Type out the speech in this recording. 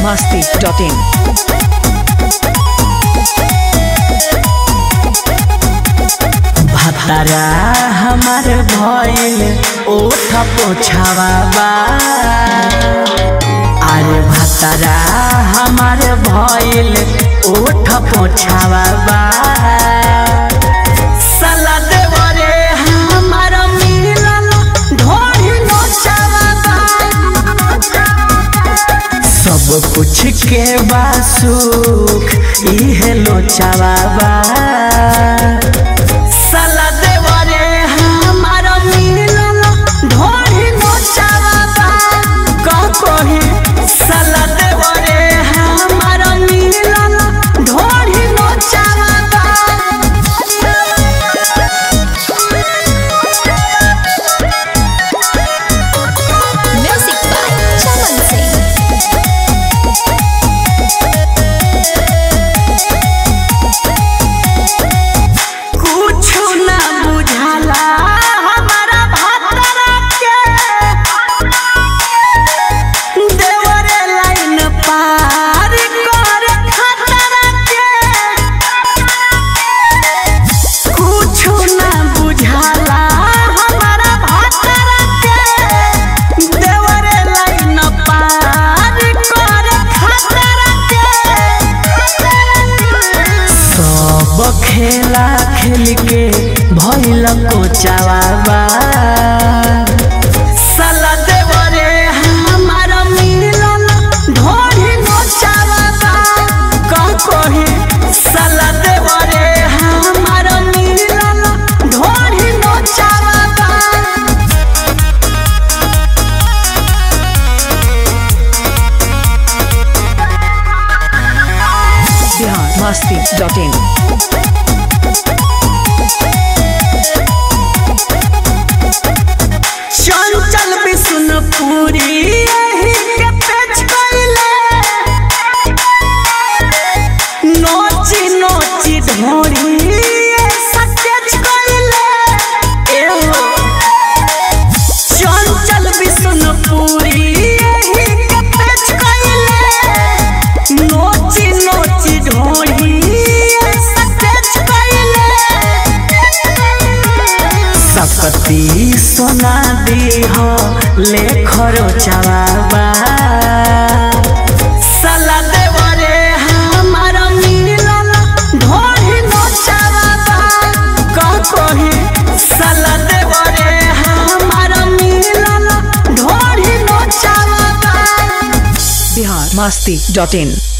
masti.in. भतारा हमार भइल ओठ पोछावा बा अरे भतारा हमार भइल ओठ पोछावा बा साला देवरे हमार मिलल ढोरी नोचावा बा सब कुछ के बा सुख इहे लोचावा बा साला देवरे हमार मिलल ढोरी नोचावा बा का कही साला देवरे हमार मिलल ढोरी नोचावा बा Music by Chaman Singh. कुछु ना बुझाला हमारा भातरा के देवरे लाइन पार कर खतरा के कुछु ना बुझाला हमारा भातरा के देवरे लाइन पार कर खतरा के सब खेला खेल के भइल कोचावा बा साला देवरे हमार मिलल ढोरी नोचावा बा का कही साला देवरे हमार मिलल ढोरी नोचावा बा Bihar masti.in. चंचल विष्णुपुरी एही के पेच कइले नोची नोची ढोरी सकेच कइले एहो चंचल विष्णुपुरी एही के पेच कइले नोची नोची ढोरी सकेच कइले सकती सोना दी हो ले खरो चवाबा साला देवरे हमार मिलल ढोरी नो चवाबा का कही साला देवरे हमार मिलल ढोरी नो चवाबा Bihar masti.in.